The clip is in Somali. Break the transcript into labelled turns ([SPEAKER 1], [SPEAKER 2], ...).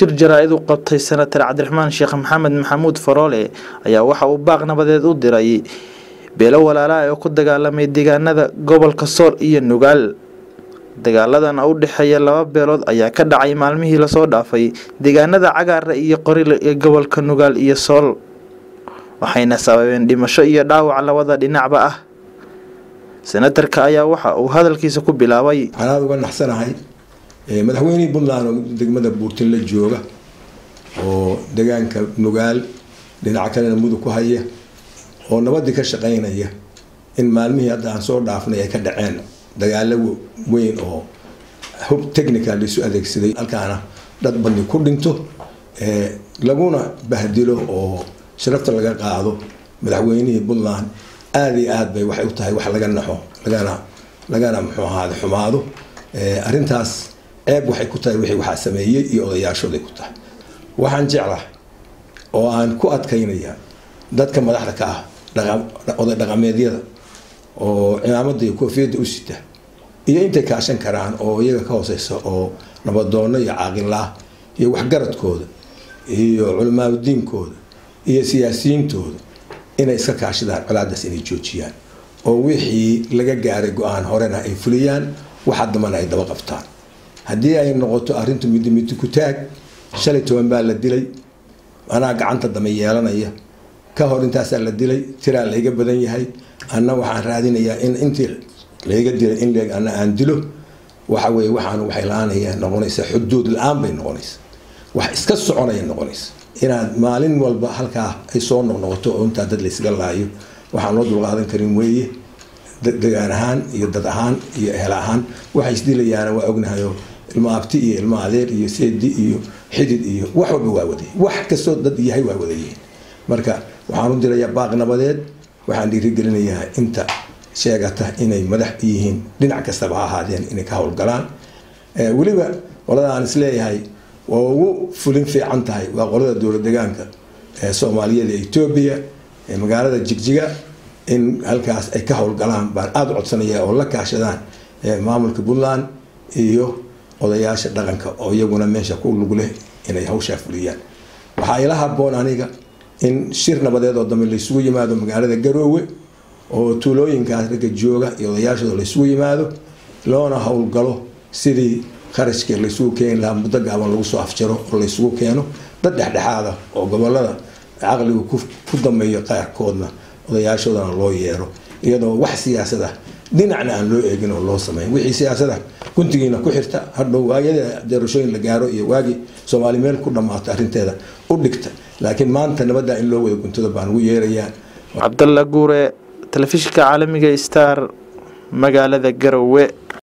[SPEAKER 1] shir jaraa-id u qabtay senatar cabdiraxmaan sheekh maxamed maxamuud faroole ayaa waxa uu baaq nabadeed u diray beelo walaalaha oo ku dagaalamay deegaanada gobolka sool iyo nugaal dagaaladan u dhexeeya laba beelood ayaa ka dhacay maalmihii lasoo dhaafay deegaanada cagaara iyo qorile ee gobolka nugaal iyo sool waxayna sababeen dhimasho iyo dhaawac labada dhinacba ah senatarka ayaa waxa uu hadalkiisa ku bilaabay
[SPEAKER 2] waxaan aada uga naxsanahay madaxweynihii puntland oo degmada buurtinla jooga oo deegaanka nugaal dhinaca kalena mudug ku haya oo nabadii ka shaqeynaya in maalmihii hadda aan soo dhaafnay ay ka dhaceen dagaalo weyn oo hub technical laisu adeegsaday halkaana dad badni ku dhinto laguna bahdilo oo sharafta laga qaado madaxweynihii puntland aada iyo aad bay waxay u tahay wax laga naxo lagana lagana muxuu ahaade xumaado arrintaas ceeb waxay ku tahay wixii waxaa sameeyey iyo odayaashooday ku tahay waxaan jeclahay oo aan ku adkaynaya dadka madaxda ka ah oday dhaqameedyada oo cimaamada iyo koofiyadda u sita iyo intay kaashan karaan oo iyaga ka hooseysa oo nabadoono iyo caaqilaah iyo waxgaradkooda iyo culimaadudiinkooda iyo siyaasiyiintooda inay iska kaashadaan colaadaas inay joojiyaan oo wixii laga gaaray go-aan horena ay fuliyaan waxa dambana ay daba qabtaan haddii ay noqoto arrintu midi midi ku taag shalay toban baa la dilay anaa gacanta dame yeelanaya ka hor intaasaa la dilay tiraa layga badan yahay anna waxaan raadinayaa in intii layga dilay in leeg anna aan dilo waxa weye waxaan waxay la-aanaya noqonaysaa xuduud la-aan bay noqonaysa wax iska soconaya noqonaysa inaad maalin walba halkaa ay soo noqnoqoto oo intaa dad laysaga laayo waxaan loo dulqaadan karin weeye degaan ahaan iyo dad ahaan iyo ehel ahaan waxay isdilayaana waa ognahayo ilmo abti iyo ilmo adeer iyo seedi iyo xidid iyo wax walba waa wadayay wax kastoo dad yahay waa wadayihiin marka waxaan u dirayaa baaq nabadeed waxaan dhiirigelinayaa inta sheegata inay madax yihiin dhinac kastaba ha ahaadeen inay ka howlgalaan weliba qolada aan isleeyahay waa ugu fulin fiican tahay waa qolada dowlad degaanka ee soomaaliyeed ee etoobiya ee magaalada jigjiga in halkaas ay ka howlgalaan baan aada u codsanaya oo la kaashadaan maamulka puntland iyo odayaasha dhaqanka oo iyaguna meesha ku lug leh inay hawshaa fuliyaan waxaa ila haboon aniga in shir nabadeed oo dambe laysugu yimaado magaalada garoowe oo tuulooyinkaas ragga jooga iyo odayaashooda laysugu yimaado loona howlgalo sidii kharashkii laysugu keeni lahaa muddo gaaban lagu soo afjaro oo laysugu keeno dad dhexdhexaada oo gobolada caqligu ku dameeyo qaarkoodna odayaashoodana loo yeero iyadoo wax siyaasada dhinacna aan loo eegin oo loo sameyn wixii siyaasada guntigiina ku xirta hadhow waayada doorashooyin la gaaro iyo waagii soomaali meel ku dhammaato arrinteeda u dhigta laakiin maanta nabadda in loo wada guntada baan ugu yeerayaa
[SPEAKER 1] cabdalla guure telefishinka caalamiga star magaalada garowe